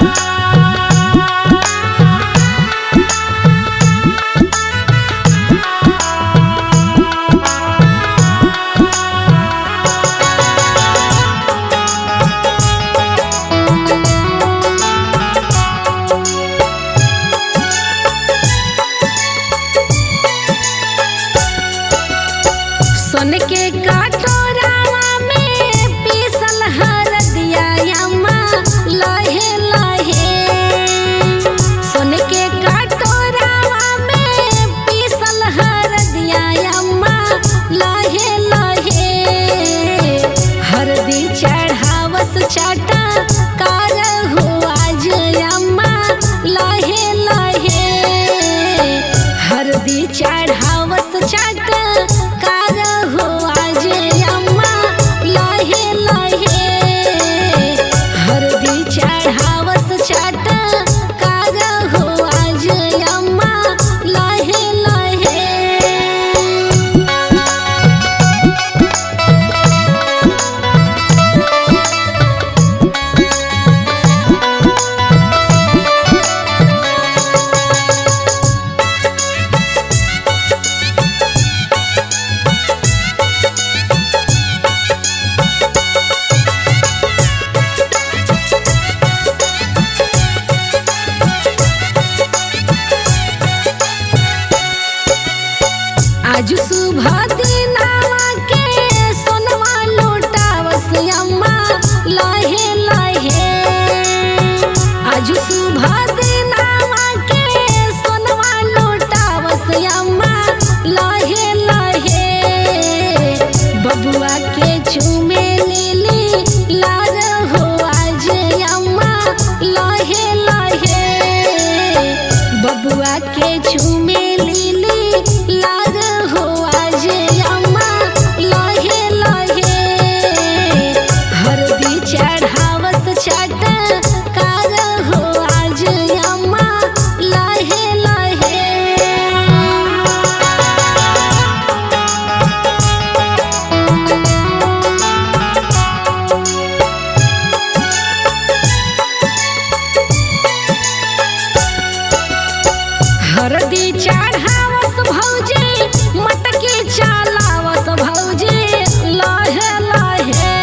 सोन के कटोरावा में पीसल हरदिया अम्मा लहे लहे सोन के कटोरावा में पीसल हरदिया अम्मा लहे लहे हरदी चढ़ावस चाटा कार हो आज अम्मा लहे लहे हरदी चढ़ावस चाट कार हो आज अम्मा लहे लहे हरदी चढ़ावस चाट कार हो आज अम्मा लहे लहे आज सुबह दिनावा के सोनवा लुटावस अम्मा लहे लहे आज सुबह दिनावा के सोनवा लुटावस अम्मा लहे लहे बबुआ के चूमे लीली लार हो आज अम्मा लहे लहे बबुआ के चूमे लीली लार हो आज अम्मा लहे लहे हरदी चढ़ावस चाट कार हो आज अम्मा लहे लहे हरदी चढ़ावस भौजी मटकी चलावस भौजी लहे लहे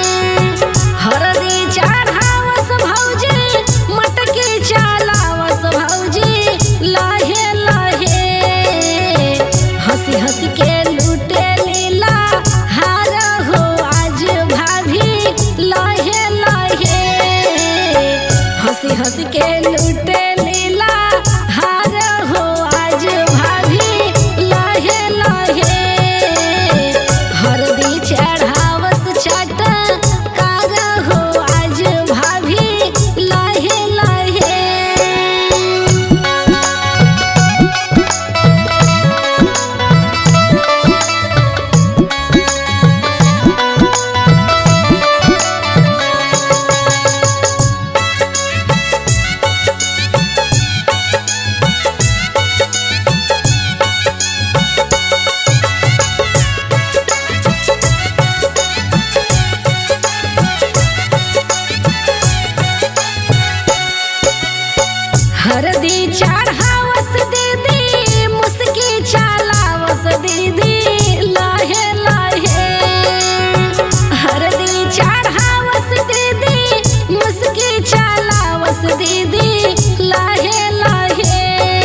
हरदी चढ़ावस भौजी मटकी चलावस भौजी लहे लहे हंसी हंसी के लूटे लीला हार हो आज भाभी लहे लहे हंसी हंसी के लूटे लीला हार हो आज भाभी लहे लहे हरदी चढ़ावस चाट कार हो आज भाभी लहे लहे हरदी चढ़ावस दीदी मुस्की चलावस दीदी लहे लहे हरदी चढ़ावस दीदी मुस्की चलावस दीदी लहे लहे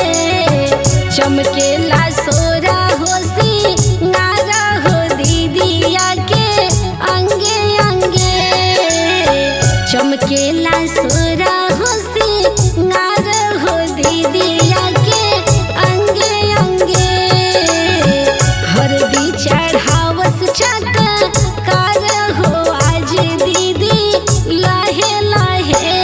चमकेला सोरा होसी नारा हो दीदिया के अंगे अंगे चमकेला सोरा होसी नार हो दीदिया के अंगे अंगे हरदी चढ़ावस चट कार हो आज दीदी लहे लहे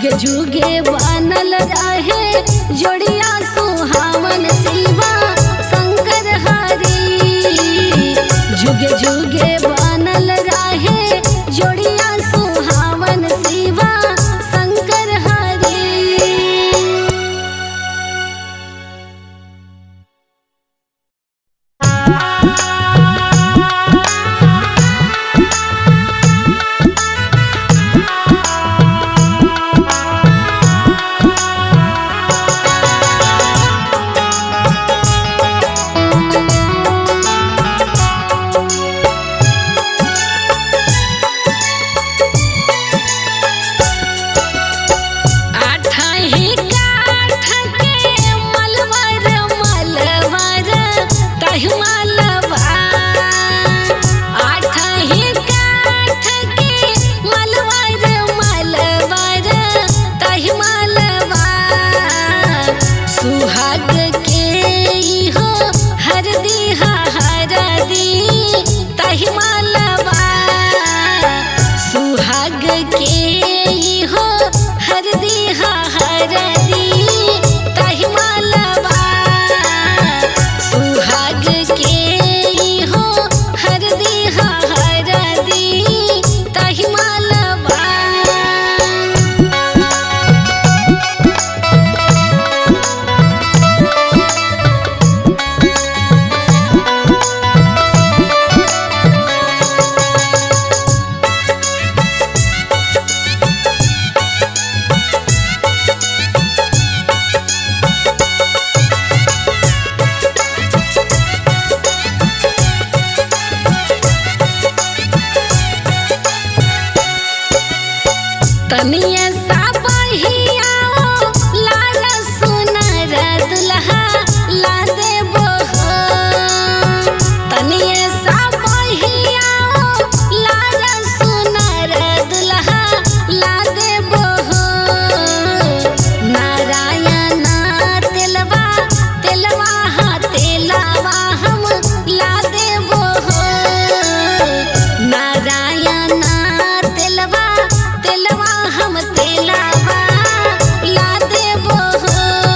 जुगे जुगे बनल रहे जोड़िया सुहावन शिवा शंकर हरी जुगे जुगे बनल रहे जोड़िया सुहावन शिवा शंकर हरी आठाही काठ के मलवर मलवर तहि मलवा आठाही काठ के मलवर मलवर तहि मलवा सुहाग के हो हरदी हरदी तहि मलवा सुहाग के हो हरदी हरदी तहि मलवा सुहाग के हो हरदी हरदी तहि मलवा तनिया सा बहिया लाल सुनर दुल्हा ला देबो हो तनिया सा बहिया लाल सुनर दुल्हा ला देबो हो नारायण तेलवा तेलवा हा तेलवा हम ला देबो हो नारायण तेलवा तेलवा हम तेलवा ला देबो हो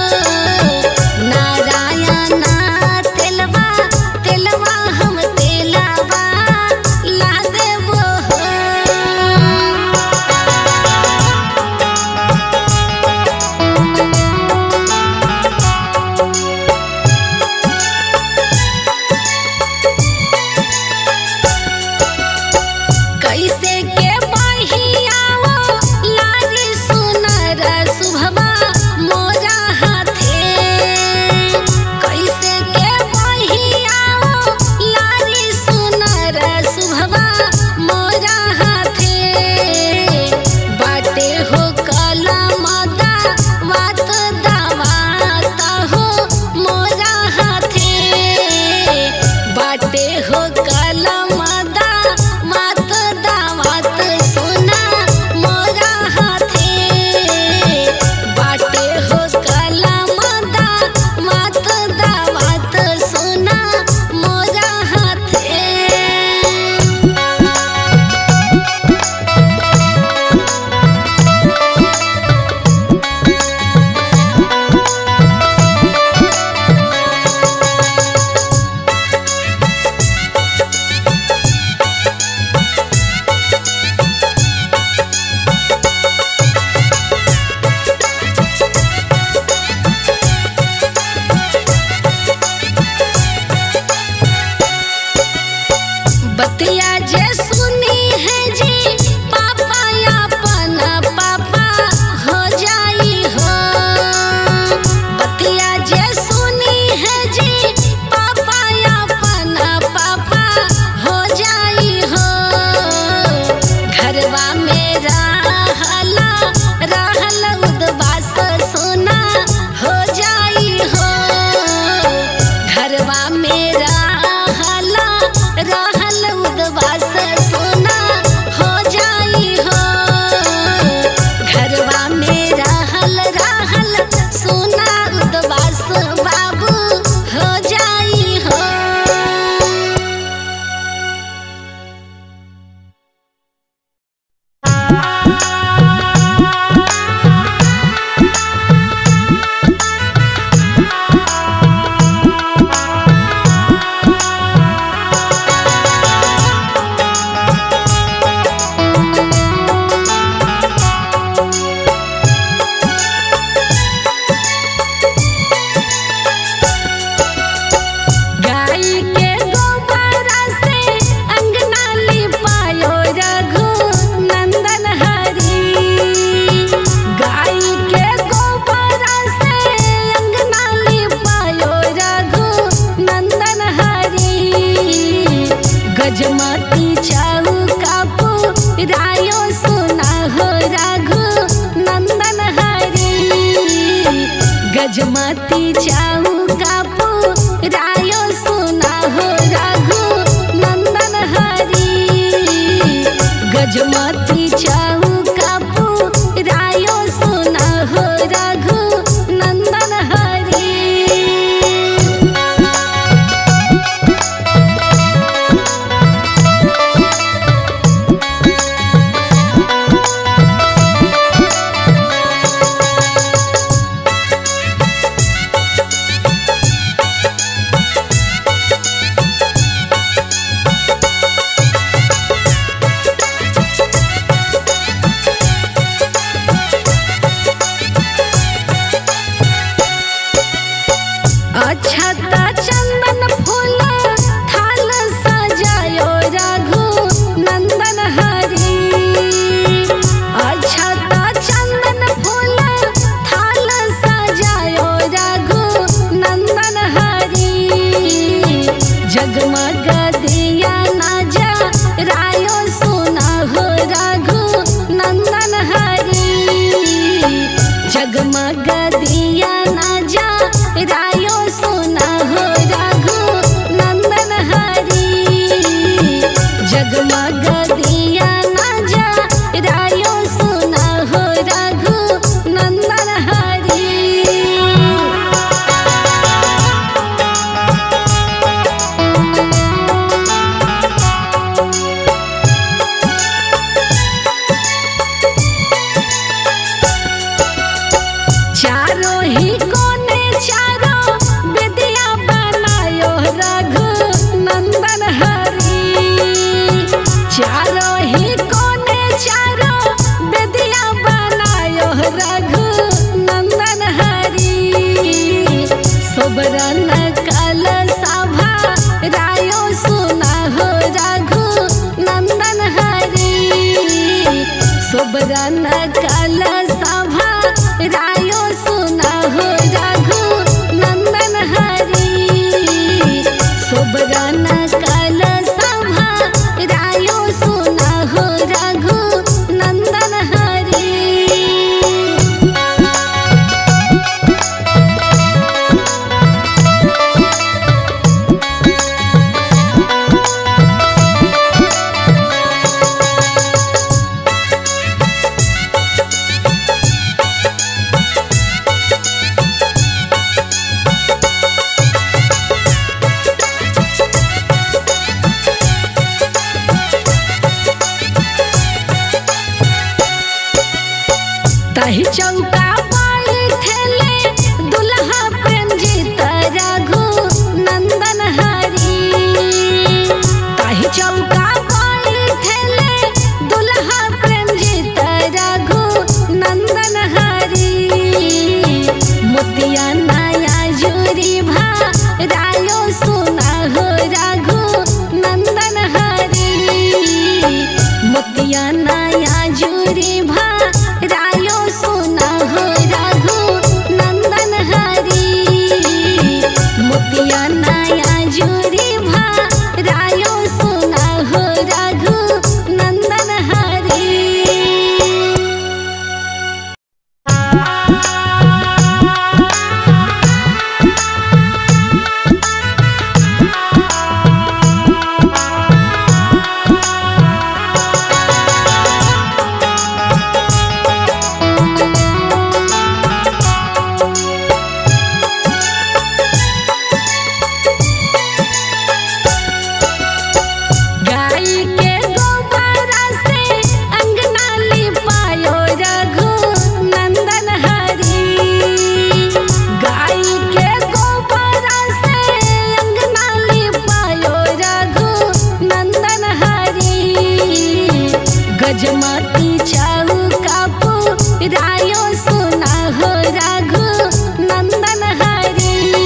नारायण तेलवा तेलवा हम तेलवा ला देबो हो कैसे के बहियाओ लागी सुनर सुभवा मोरा हाथे कैसे के बहियाओ लागी सुनर सुभवा मोरा हाथे बाटे हो कलमदा वात दावात हो मोरा हाथे बाटे हो कलमदा मात दावा गजमती चाऊ कापू रायो सुना हो रघु नंदन हरी गजमती चाऊ कापू रायो सुना हो रघु नंदन हरी अक्षता चंदन फूल थाल सजायो रघु नंदन हरी अक्षता चंदन फूल थाल सजायो रघु नंदन हरी जगमग दिया ना जा रायो सुना हो रघु नंदन हरी जगमग दिया ना जा रायो सुना हो रघु नंदन हरी जगमग दिया ना जा रायो सुना हो रघु नंदन हरी चारों ही कोने चारों विद्या बनायो रघु नंदन हरी चारों ही कोने चारों विद्या बनायो रघु नंदन हरी सोबरन कल सभा रायो सुना हो रघु नंदन हरी सोबरन कल सभा रायो सुना हो रघु नंदन हरी सोबरन कल सभा रायो सुना हो रघु नंदन हरी ताही चौका बैठले दुल्हा पंजित रघु नंदन हरी ताही चौका बैठले दुल्हा पंजित रघु नंदन हरी मोतिया नया जुरी भा रायो सुना हो रघु नंदन हरी मोतिया नया जुरी भा रायो सुना हो रघु नंदन हरी मोतिया नया जुरी भा रायो सुना हो रघु नंदन हरी गाय के गोबर से अंगना लिपायो रघु नंदन हरी गाय के गोबर से अंगना लिपायो रघु नंदन हरी गजमती चाऊ कापू रायो सुना हो रघु नंदन हरी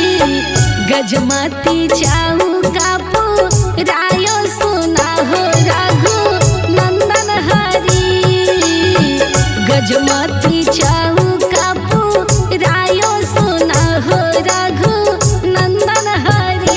गजमती चाऊ कापू रायो सुना हो रघु नंदन हरी गजमती चाऊ कापू रायो सुना हो रघु नंदन हरी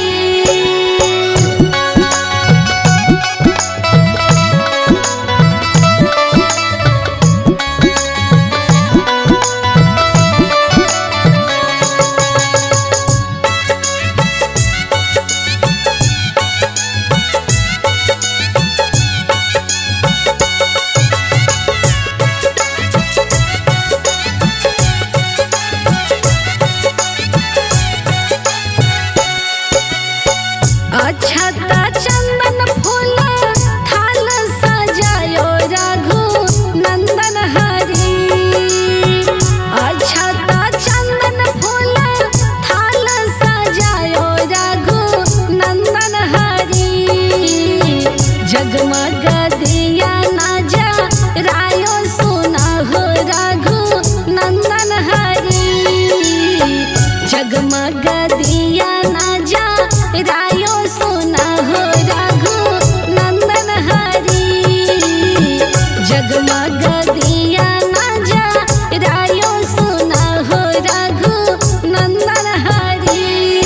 जगमग दिया ना जा रायो सुना हो रघु नंदन हरी जगमग दिया ना जा रायो सुना हो रघु नंदन हरी जगमग दिया ना जा रायो सुना हो रघु नंदन हरी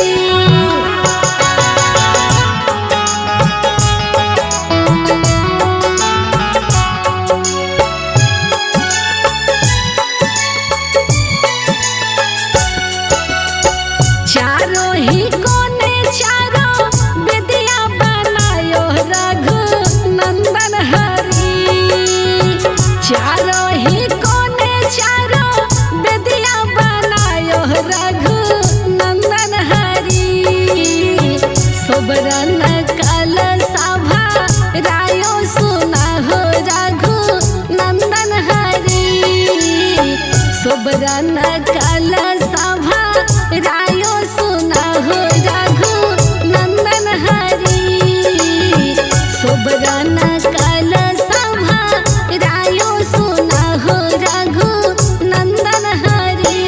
चारों ही कोने चारों विद्या बनायो रघु नंदन हरी चारों ही कोने चारों विद्या बनायो रघु नंदन हरी सोबरन कल सभा रायो सुना हो रघु नंदन हरी सोबरन कल सभा रायो सुना हो रघु नंदन हरी सोबरन कल सभा रायो सुना हो रघु नंदन हरी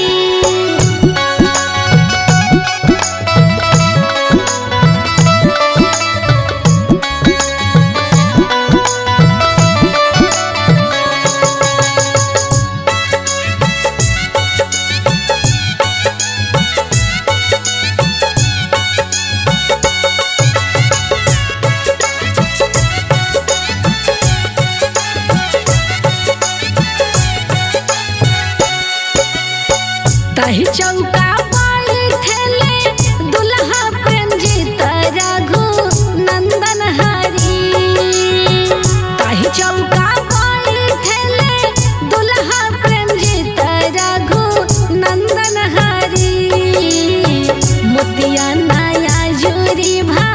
तही चौका बैठले दुल्हा प्रेम जीत रघु नंदन हरी तही चौका बैठले दुल्हा प्रेम जीत रघु नंदन हरी मोतिया नया जुरी भा